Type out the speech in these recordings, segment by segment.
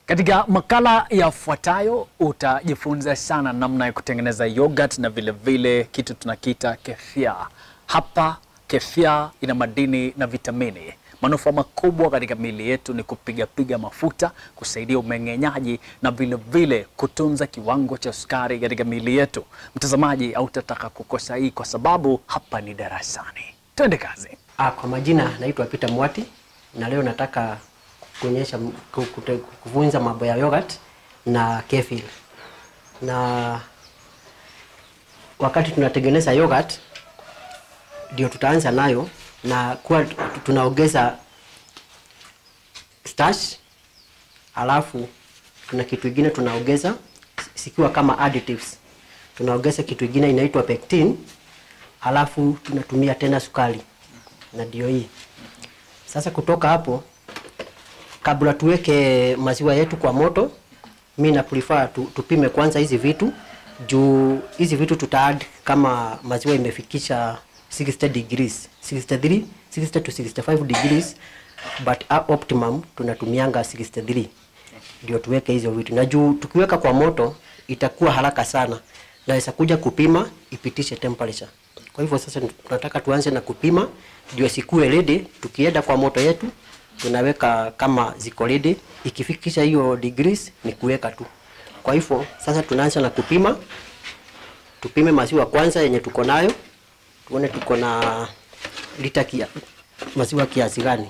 Katika makala yafuatayo utajifunza sana namna ya kutengeneza yogurt na vile vile kitu tunakiita kefia. Hapa kefia ina madini na vitamini. Manufaa makubwa katika miili yetu ni kupigapiga mafuta, kusaidia umeng'enyaji na vile vile kutunza kiwango cha sukari katika miili yetu. Mtazamaji, hautataka kukosa hii kwa sababu hapa ni darasani. Twende kazi. Ah, kwa majina naitwa Peter Mwati na leo nataka kuonyesha ku- kute- kufunza mambo ya yogurt na kefir. Na wakati tunatengeneza yogurt ndio tutaanza nayo na kuwa tunaongeza starch, alafu tuna kitu kingine tunaongeza sikiwa kama additives. Tunaongeza kitu kingine inaitwa pectin, alafu tunatumia tena sukari na ndio hii. Sasa kutoka hapo, kabla tuweke maziwa yetu kwa moto, mi na prefer tu, tupime kwanza hizi vitu juu hizi vitu tuta add kama maziwa imefikisha 60 degrees 63 60 to 65 degrees but uh, optimum tunatumianga 63 ndio tuweke hizo vitu, na juu tukiweka kwa moto itakuwa haraka sana, naweza kuja kupima ipitishe temperature. Kwa hivyo sasa tunataka tuanze na kupima ndio sikue ready. Tukienda kwa moto yetu tunaweka kama ziko ready, ikifikisha hiyo degrees ni kuweka tu. Kwa hivyo sasa tunaanza na kupima, tupime maziwa kwanza yenye tuko nayo, tuone tuko na lita kia, maziwa kiasi gani.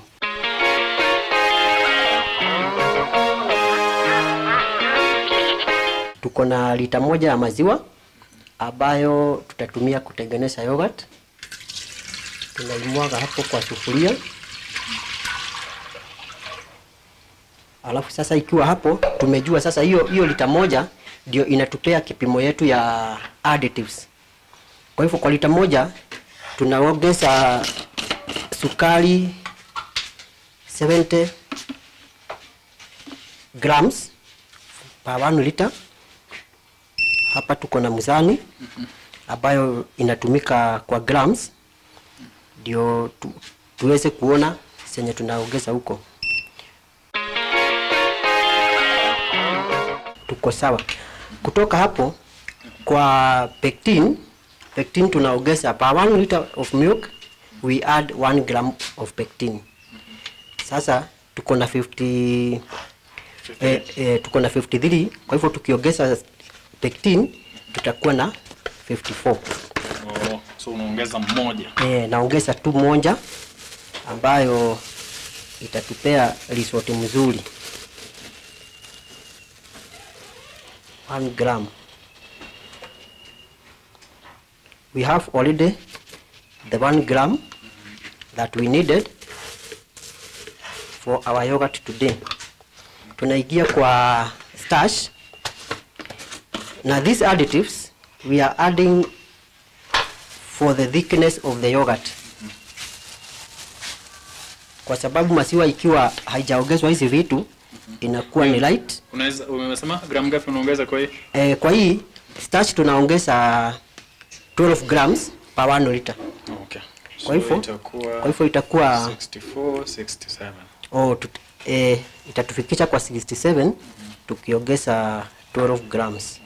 Tuko na lita moja ya maziwa ambayo tutatumia kutengeneza yogurt. Tunaimwaga hapo kwa sufuria, alafu sasa ikiwa hapo tumejua sasa hiyo hiyo lita moja ndio inatupea kipimo yetu ya additives. Kwa hivyo kwa lita moja tunaongeza sukari 70 grams per 1 liter. Hapa tuko na mzani ambayo inatumika kwa grams, ndio tu, tuweze kuona senye tunaongeza huko. Tuko sawa. Kutoka hapo kwa pectin, pectin tunaongeza per 1 liter of milk we add 1 gram of pectin. Sasa tuko na 50 eh, eh, tuko na 53 kwa hivyo tukiongeza pectin tutakuwa na 54. Oh, so unaongeza mmoja. Eh, naongeza tu moja ambayo itatupea risoti mzuri 1 gram. We have already the 1 gram that we needed for our yogurt today. Tunaingia kwa starch na these additives we are adding for the thickness of the yogurt, kwa sababu maziwa ikiwa haijaongezwa hizi vitu inakuwa ni light. Unaweza umesema gramu ngapi unaongeza kwa hii? Eh, kwa hii starch tunaongeza 12 grams per 1 liter. Okay. Kwa hivyo itakuwa kwa hivyo itakuwa 64 67. oh, tut, eh, itatufikisha kwa 67 tukiongeza 12 grams.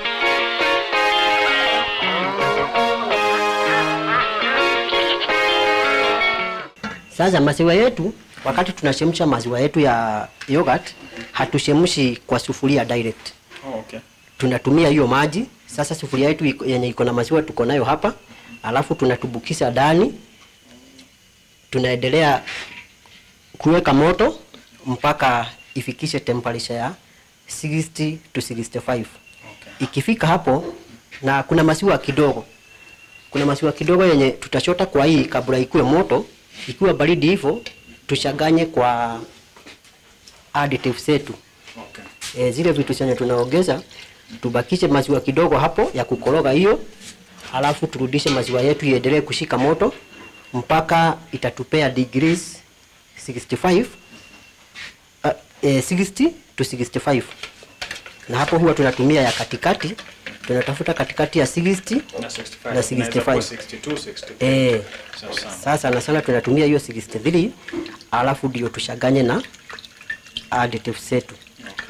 Sasa maziwa yetu, wakati tunachemsha maziwa yetu ya yogurt, hatuchemshi kwa sufuria direct. Oh, okay. Tunatumia hiyo maji. Sasa sufuria yetu iko- yenye iko na maziwa tuko nayo hapa, alafu tunatubukisha ndani, tunaendelea kuweka moto mpaka ifikishe temperature ya 60 to 65. Ikifika hapo, na kuna maziwa kidogo, kuna maziwa kidogo yenye tutachota kwa hii kabla ikuwe moto. Ikiwa baridi hivyo, tuchanganye kwa additives zetu Okay. e, zile vitu zenye tunaongeza tubakishe maziwa kidogo hapo ya kukoroga hiyo, alafu turudishe maziwa yetu iendelee kushika moto mpaka itatupea degrees 65 uh, eh, 60 to 65 na hapo huwa tunatumia ya katikati, tunatafuta katikati ya 60 Na 65. na Inaweza kuwa 65. 62, 63. eh, Sawa sawa. sasa sana sana tunatumia hiyo 63 alafu ndio tushaganye na additives zetu.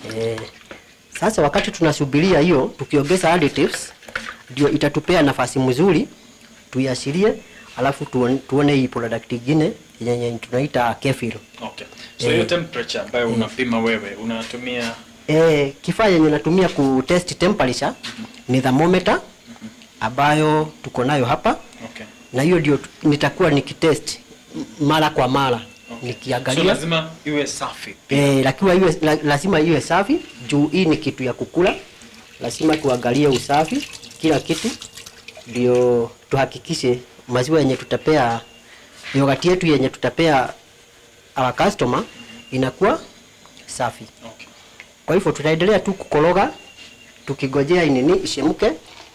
Eh, sasa wakati tunasubiria hiyo tukiongeza additives ndio itatupea nafasi mzuri tuiashirie, alafu tuone, tuone hii product ingine yenye tunaita kefir. Okay. So hiyo temperature ambayo unapima wewe unatumia Eh, kifaa yenye natumia ku test temperature ni thermometer ambayo tuko nayo hapa okay. na hiyo ndio tu- nitakuwa nikitest m- mara kwa mara Okay. So nikiangalia lazima iwe safi. Eh, lakiwa iwe, la, lazima iwe safi juu hii ni kitu ya kukula. Lazima tuangalie usafi kila kitu, ndio tuhakikishe maziwa yenye tutapea yogati yetu yenye tutapea our customer inakuwa safi. Okay. Kwa hivyo tutaendelea tu kukoroga tukigojea inini ishemke,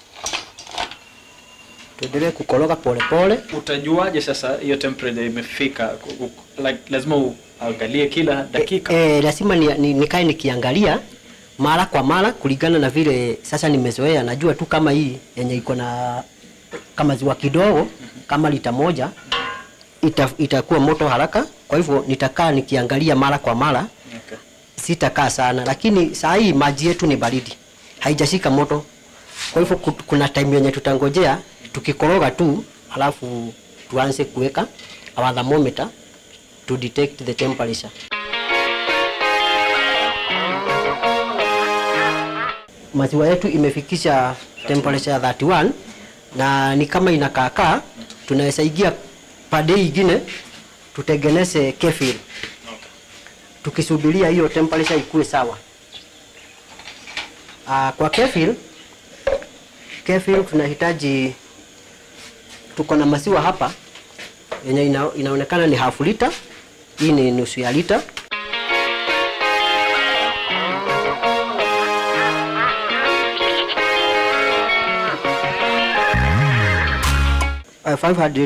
tuendelee kukoroga polepole. Utajuaje sasa hiyo temperature imefika? Ku- ku- Like, lazima uangalie kila dakika. E, e, lazima ni, ni, nikae nikiangalia mara kwa mara kulingana na vile sasa nimezoea. Najua tu kama hii yenye iko na kama ziwa kidogo kama lita moja ita, itakuwa moto haraka. Kwa hivyo nitakaa nikiangalia mara kwa mara, Okay. sitakaa sana, lakini saa hii maji yetu ni baridi, haijashika moto. Kwa hivyo ku- kuna time yenye tutangojea tukikoroga tu, alafu tuanze kuweka our thermometer to detect the temperature. maziwa yetu imefikisha temperature ya 31 na ni kama inakaakaa, tunaweza ingia pade ingine tutengeneze kefir Okay. tukisubiria hiyo temperature ikuwe sawa. Aa, kwa kefir kefir tunahitaji, tuko na maziwa hapa yenye ina, inaonekana ni half liter, hii ni nusu ya lita. uh, 500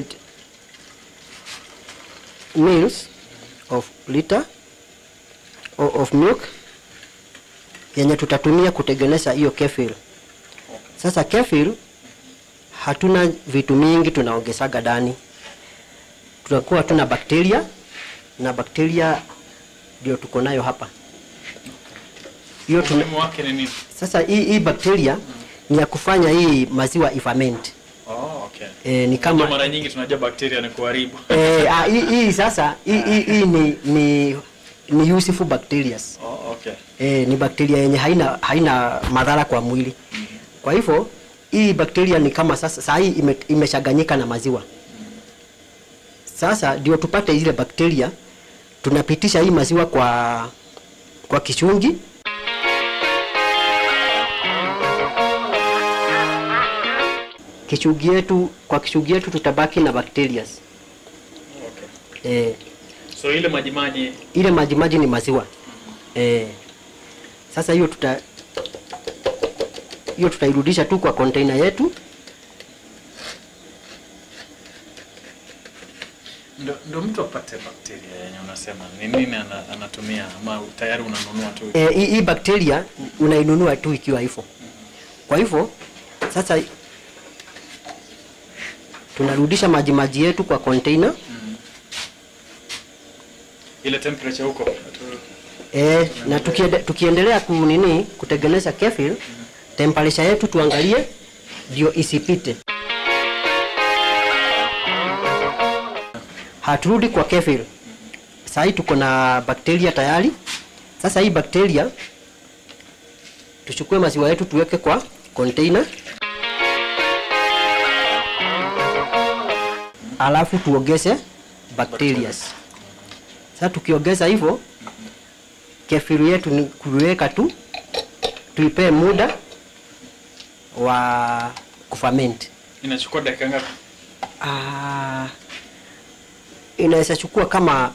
mils of liter o- of milk yenye tutatumia kutengeneza hiyo kefir. Sasa kefir hatuna vitu mingi tunaongezaga ndani, tunakuwa tuna bakteria na bakteria ndio tuko nayo hapa. Hiyo tuna, Umuhimu wake ni nini? sasa hii, hii bakteria ni ya kufanya hii maziwa iferment. Oh, okay. E, ni Ndio kama mara nyingi tunajua bakteria ni kuharibu. Eh, ah, hii, hii sasa hii, hii, hii ni, ni, ni useful bacteria. Oh, okay. Eh, ni bakteria yenye haina, haina madhara kwa mwili. Kwa hivyo hii bakteria ni kama sasa saa hii ime, imeshaganyika na maziwa. Sasa ndio tupate ile bakteria, tunapitisha hii maziwa kwa kwa kichungi kichungi yetu, kwa kichungi yetu tutabaki na bacteria. Okay. Eh, So ile majimaji ile majimaji ni maziwa eh. Sasa hiyo tuta hiyo tutairudisha tu kwa container yetu. ndo, ndo mtu apate bakteria yenye unasema ni nini ana, anatumia ama tayari unanunua tu Eh, hii hii bakteria unainunua tu ikiwa hivyo. Kwa hivyo sasa tunarudisha maji maji yetu kwa container ile temperature huko tu- eh, na tukiende, tukiendelea kunini kutengeneza kefir temperature yetu tuangalie ndio isipite. Haturudi kwa kefir. Sasa hii tuko na bakteria tayari. Sasa hii bakteria tuchukue maziwa yetu tuweke kwa container, alafu tuongeze bacteria. Sasa tukiongeza hivyo, kefiri yetu ni kuiweka tu, tuipee muda wa kufament. inachukua dakika ngapi Ah, inaweza chukua kama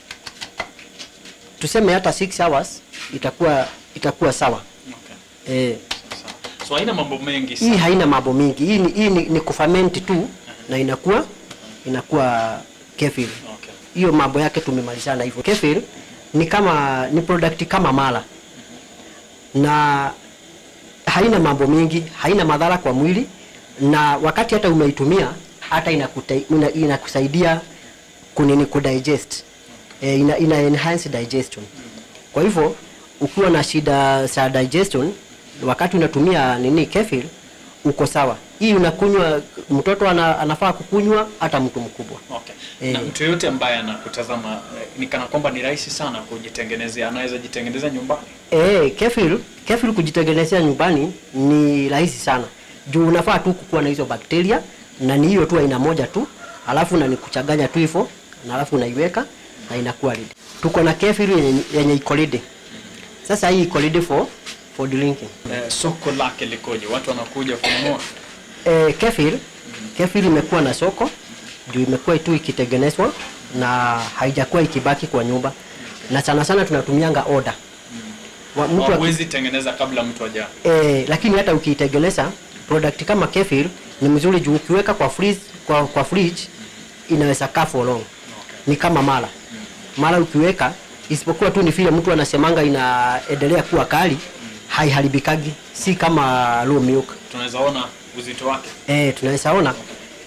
tuseme hata 6 hours itakuwa itakuwa sawa. okay. Eh, Sawa. so haina mambo mengi hii sana haina mambo mingi. Hii ni, hii ni, ni kufament tu na inakuwa inakuwa kefir. okay. Hiyo mambo yake tumemalizana hivyo. Kefir ni kama ni product kama mala na haina mambo mingi, haina madhara kwa mwili, na wakati hata umeitumia hata inakuta, ina, inakusaidia kunini kudigest e, ina, ina enhance digestion. Kwa hivyo ukiwa na shida za digestion wakati unatumia nini kefir uko sawa. Hii unakunywa, mtoto ana, anafaa kukunywa hata mtu mkubwa. Okay. Eh. Na mtu yoyote ambaye anakutazama eh, ni kana kwamba ni rahisi sana kujitengenezea, anaweza jitengeneza nyumbani. Eh, kefir, kefir kujitengenezea nyumbani ni rahisi sana. Juu unafaa tu kukuwa na hizo bakteria na ni hiyo tu aina moja tu, alafu na ni kuchanganya tu hivyo na alafu unaiweka na inakuwa ready. Tuko na kefir yenye, yenye iko ready. Sasa hii iko ready for for drinking. Eh, soko lake likoje? Watu wanakuja kununua? Eh, kefir kefir imekuwa na soko juu imekuwa tu ikitengenezwa na haijakuwa ikibaki kwa nyumba, na sana sana tunatumianga order Wa- mtu aki- Hawezi tengeneza kabla mtu aja. Eh, lakini hata ukiitengeneza product kama kefir ni mzuri juu ukiweka kwa freeze, kwa, kwa fridge inaweza kaa for long. Ni kama mala. Mala ukiweka isipokuwa tu ni vile mtu anasemanga inaendelea kuwa kali haiharibikagi, si kama raw milk. Tunaweza ona uzito wake. Eh, tunaweza ona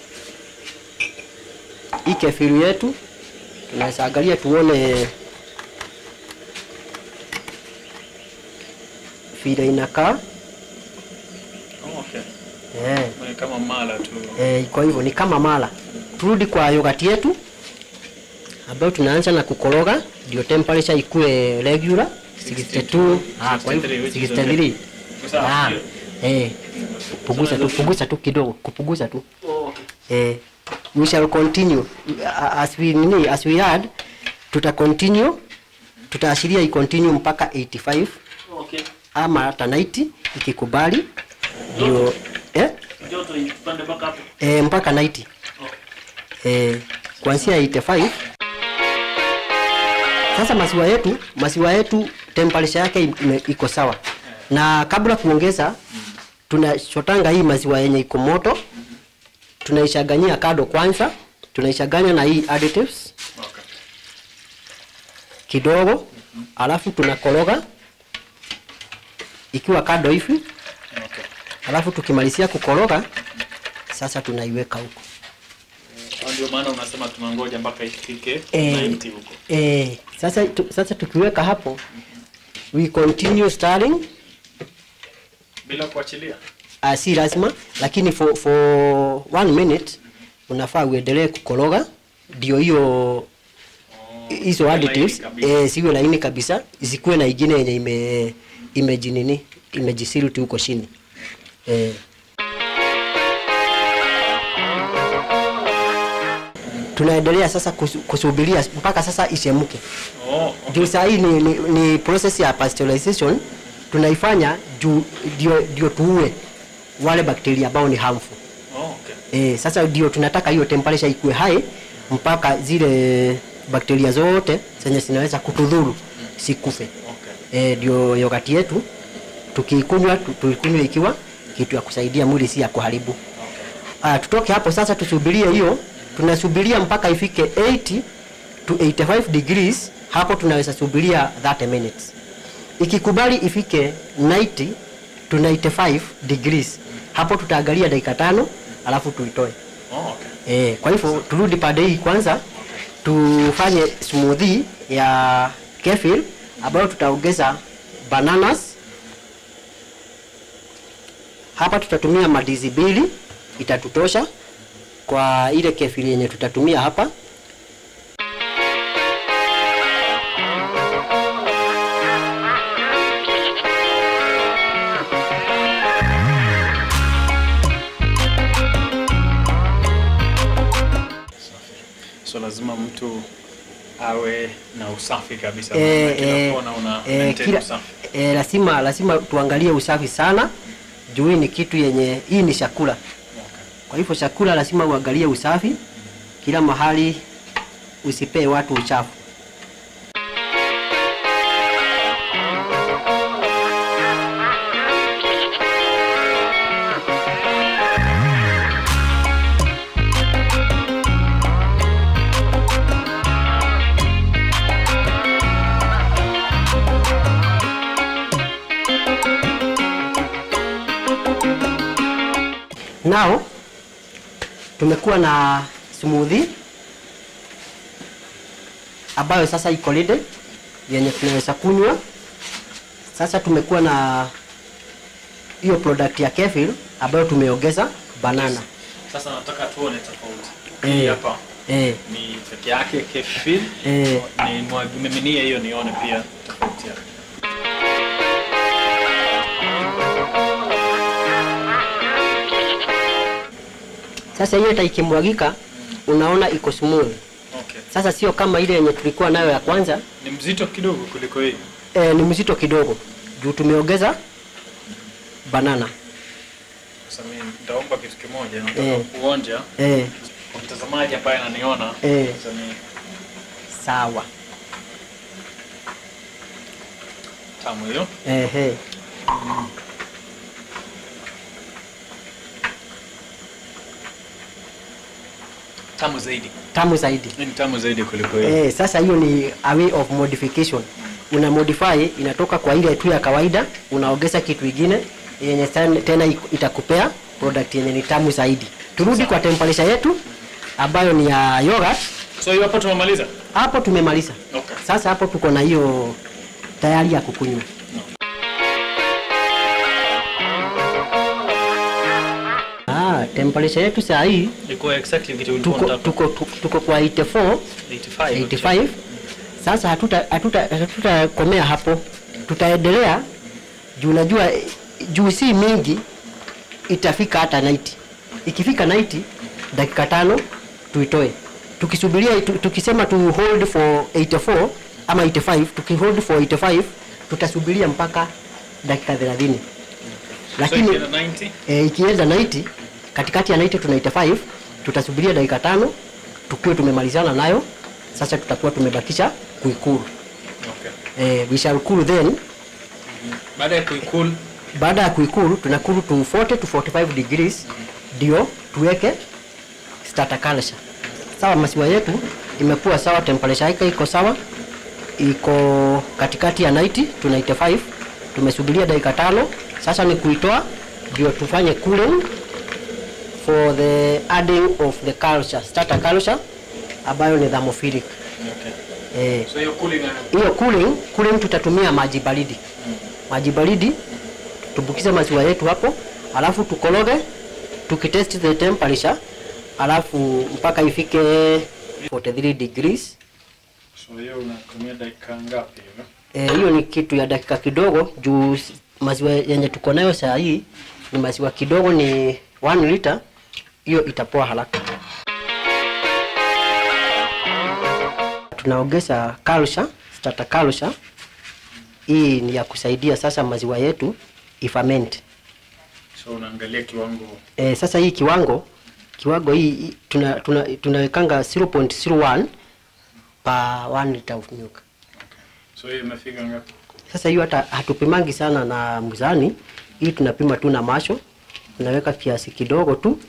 hii kefiri yetu, tunaweza angalia tuone vile inakaa. Oh, okay. Eh. Ni kama mala tu. Eh, kwa hivyo ni kama mala. Turudi kwa yogati yetu ambayo tunaanza na kukoroga ndio temperature ikue regular 62 ah, kwa hivyo 63, which is 63 Sawa, ah, ndio. eh, punguza tu punguza tu kidogo kupunguza tu eh, we shall continue Uh, as we nini as we had tuta continue tutaashiria i continue mpaka 85 Okay. ama hata 90 ikikubali ndio eh, Joto ipande mpaka hapo. eh, mpaka 90 eh, kuanzia 85 sasa maziwa yetu maziwa yetu temperature yake ime- iko sawa na kabla kuongeza tunachotanga hii maziwa yenye iko moto tunaishaganyia kado kwanza tunaishaganya na hii additives Okay. kidogo alafu tunakoroga ikiwa kado hivi Okay. alafu tukimalizia kukoroga sasa tunaiweka huko Kwa Ndio maana unasema tunangoja mpaka ifike Eh, 90 huko. eh, sasa, tu, sasa tukiweka hapo we continue stirring Bila kuachilia. uh, si lazima lakini for, for one minute unafaa uendelee kukoroga ndio hiyo hizo iwe additives laini kabisa. eh, siwe laini kabisa isikuwe na ingine yenye ime imejinini imejisiruti huko chini eh. tunaendelea sasa kusu- kusubiria mpaka sasa ichemke Oh, juu saa hii ni, ni, ni process ya pasteurization tunaifanya juu ndio ndio tuue wale bakteria ambao ni harmful. oh, okay. E, sasa ndio tunataka hiyo temperature ikuwe high mpaka zile bakteria zote zenye zinaweza kutudhuru sikufe. Okay. E, ndio yogati yetu tukiikunywa tu- tuikunywe ikiwa kitu ya kusaidia mwili si ya kuharibu. Ah, tutoke hapo sasa tusubirie hiyo, tunasubiria mpaka ifike 80 to 85 degrees, hapo tunaweza subiria 30 minutes. Ikikubali ifike 90 to 95 degrees, hapo tutaangalia dakika tano alafu tuitoe. Oh, okay. Eh, kwa hivyo turudi pande hii kwanza tufanye smoothie ya kefir ambayo tutaongeza bananas. Hapa tutatumia madizi mbili itatutosha kwa ile kefir yenye tutatumia hapa. So lazima mtu awe na usafi kabisa. Eh, Maana kila eh, kona una eh, maintain kila, usafi. eh, lazima lazima tuangalie usafi sana juu hii ni kitu yenye hii ni chakula. Kwa hivyo chakula lazima uangalie usafi kila mahali, usipee watu uchafu. Now tumekuwa na smoothie ambayo sasa iko ready yenye tunaweza kunywa Sasa tumekuwa na hiyo product ya kefir ambayo tumeongeza banana. Sasa nataka tuone tofauti. Eh. Hii hapa Eh, ni peke yake kefir. Eh. Ni mwagimiminie hiyo nione pia tofauti yake. sasa hiyo hata ikimwagika unaona iko smooth. Okay. Sasa sio kama ile yenye tulikuwa nayo ya kwanza, Ni mzito kidogo kuliko hii. eh, ni mzito kidogo juu tumeongeza banana. Sasa mimi nitaomba kitu kimoja, nataka Eh. kuonja Eh, kwa mtazamaji ambaye ananiona. Eh. Sasa ni sawa. tamu hiyo. Ehe. Tamu zaidi. Tamu zaidi. Hii ni tamu zaidi kuliko hii. Eh, sasa hiyo ni a way of modification. Una modify inatoka kwa ile tu ya kawaida, unaongeza kitu ingine yenye ten- tena iko- itakupea product yenye ni tamu zaidi. Turudi kwa temperature yetu ambayo ni ya yogurt. So hiyo hapo tumemaliza. Hapo tumemaliza. Okay. Sasa hapo tuko na hiyo tayari ya kukunywa. Ah, temperature yetu saa hii Iko exactly kitu ulikuwa tuko, unataka. tuko, tuko, tuko kwa 84 85. 85 sasa hatuta hatuta hatutakomea hapo tutaendelea juu najua eh, juu si mingi itafika hata 90 ikifika 90 dakika tano tuitoe tukisubiria tu- tukisema tu hold for 84 ama 85 tukihold for 85 tutasubiria mpaka dakika 30 lakini so ikienda 90 e, ikienda 90 katikati ya 90 tuna 85 tutasubiria dakika tano tukiwe tumemalizana nayo sasa tutakuwa tumebakisha kuikulu okay. e, we shall cool then baada ya kuikul baada ya kuikulu tunakulu to 40 to 45 degrees ndio tuweke starter culture sawa maziwa yetu imekuwa sawa temperature yake iko sawa iko katikati ya 90 to 95 tumesubiria dakika tano sasa ni kuitoa ndio tufanye cooling for the adding of the culture starter culture ambayo ni thermophilic okay. eh, so hiyo cooling na hiyo cooling cooling tutatumia maji baridi maji baridi tubukize maziwa yetu hapo alafu tukoroge tukitest the temperature alafu mpaka ifike 43 degrees so hiyo unatumia dakika ngapi hivyo Eh, hiyo ni kitu ya dakika kidogo juu s- maziwa yenye tuko nayo saa hii ni maziwa kidogo ni 1 liter hiyo itapoa haraka tunaongeza culture starter culture hii ni ya kusaidia sasa maziwa yetu ifament so unaangalia kiwango e, sasa hii kiwango kiwango hii hii tuna, tuna, tunawekanga 0.01 per 1 liter of milk so hiyo imefika ngapi Sasa hiyo hata hatupimangi sana na mzani, hii tunapima tu na macho, unaweka kiasi kidogo tu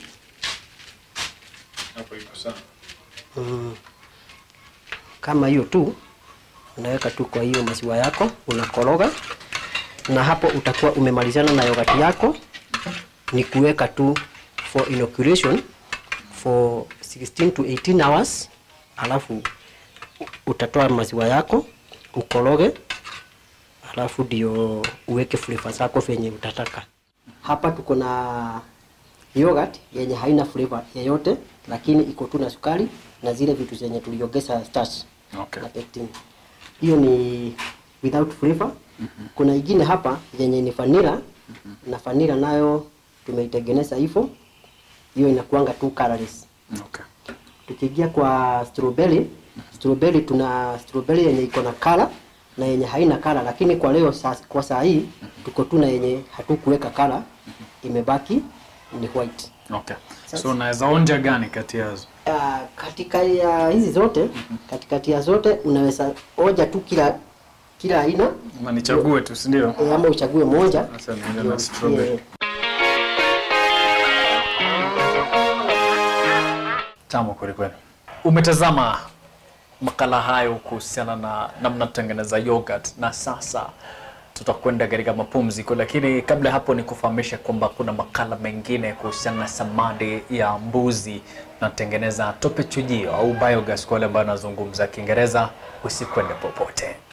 hapo iko sawa mm, kama hiyo tu, unaweka tu kwa hiyo maziwa yako, unakoroga na hapo utakuwa umemalizana na yogati yako. Ni kuweka tu for inoculation for 16 to 18 hours, alafu utatoa maziwa yako ukoroge alafu ndio uweke flavor zako venye utataka. Hapa tuko na yogurt yenye haina flavor yeyote, lakini iko tu na sukari na zile vitu zenye tuliongeza starch Okay. na pectin. Hiyo ni without flavor. Kuna ingine hapa yenye ni vanilla na vanilla nayo tumeitengeneza hivyo, hiyo inakuanga tu colorless. okay. Tukiingia kwa strawberry, strawberry tuna strawberry yenye iko na kala na yenye haina kala, lakini kwa leo sa, kwa saa hii tuko tu na yenye hatukuweka kala, imebaki ni white. okay. so unaweza onja gani kati yazo Uh, katika ya hizi zote katikati ya zote unaweza oja tu kila kila aina ama nichague tu si ndio e, ama uchague moja Sasa niende na ndio strawberry. usikie- tamu kwelikweli umetazama makala hayo kuhusiana na namna tutengeneza yogurt na sasa tutakwenda katika mapumziko lakini kabla ya hapo ni kufahamisha kwamba kuna makala mengine kuhusiana na samadi ya mbuzi natengeneza tope chujio au biogas kwa wale ambao wanazungumza kiingereza usikwende popote